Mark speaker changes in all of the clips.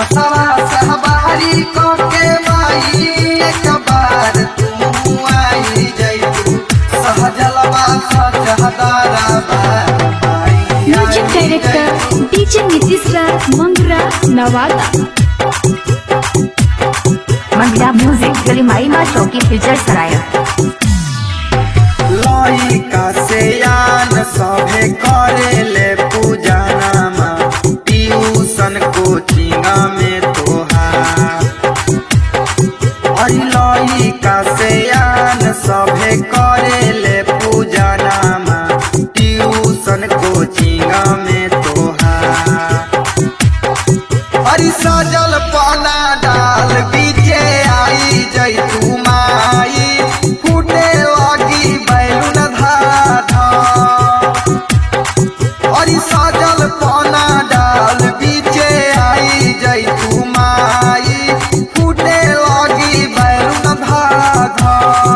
Speaker 1: बसवा सहबारी को के माई एक बार तू आई जइतू सहजलवा सजहदारा
Speaker 2: music director DJ Nitish Raj Mangra Nawada
Speaker 3: Mangla music गलिमाई माँ चौकी फीचर सराया
Speaker 1: लइका से आन सभे करेले पूजनमा ट्यूशन कोचिंग में तोहार अरे लइका से आन सभे करेले पूजनमा ट्यूशन कोचिंग में तोहार हरि सजल पाना डाल बीचे आई जैतू माई फूटे लगी बैलून धाधा हरि सजल पाना डाल बीचे आई जैतू माई फूटे लगी बैलून धाधा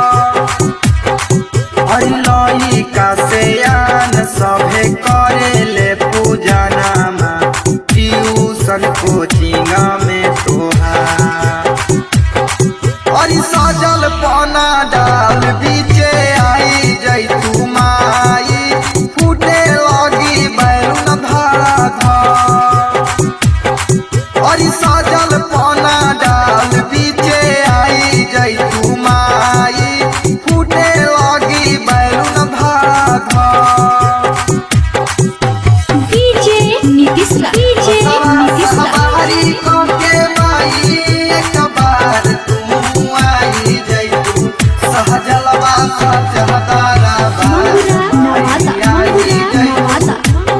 Speaker 1: हरि लइका से आन सभे करेले पूजनमा ट्यूशन कोचिंग में तोहार हरि सजल पाना डाल बीचे आई जैतू माई फूटे लगी बैलून धाधा हरि सजल पाना डाल बीचे आई जैतू माई फूटे लगी बैलून धाधा
Speaker 2: डीजे नीतीश राज डीजे नीतीश राज
Speaker 1: सवारी को के माई एक बार तू आई जइतू सहजलवा सजहदारा
Speaker 2: मंगरा नवादा मंगरा नवादा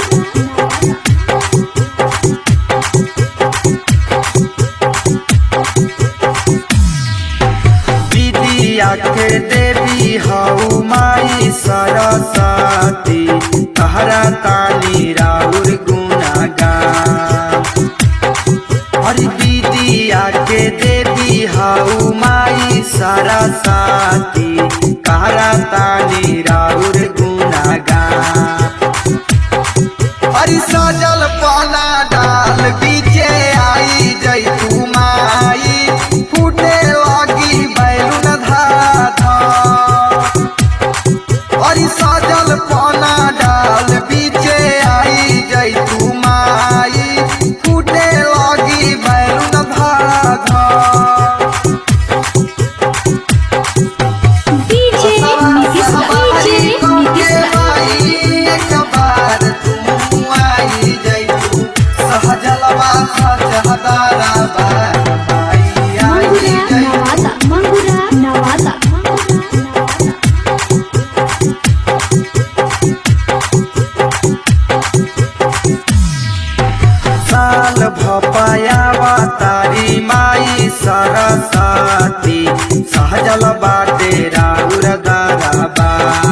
Speaker 1: विद्या के देवी हऊ माई सरस्वती तहरा तानी राउर गुनागान हरि विद्या के देवी हऊ माई सरस्वती कहरा तानी राउर गुनागान हरि सजल पाना डाल बीचे आई जैतू माई फूटे लगी बैलून धाधा हरि सजल पाना डाल बीचे आई जैतू माई फूटे लगी बैलून धाधा
Speaker 2: डीजे नीतीश राज डीजे नीतीश राज मंगरा नवादा मंगरा नवादा
Speaker 1: साल भपयावा तारी माई सरस्वती सहजल बाटे राउर दाराबा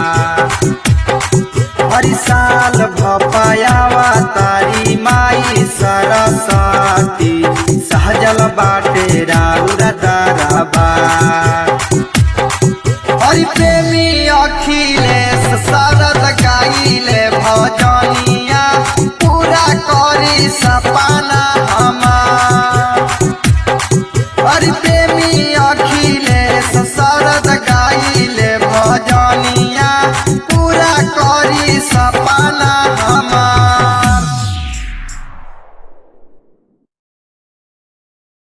Speaker 1: हरि साल भपयावा तारी माई सरस्वती सहजल बाटे राउर दाराबा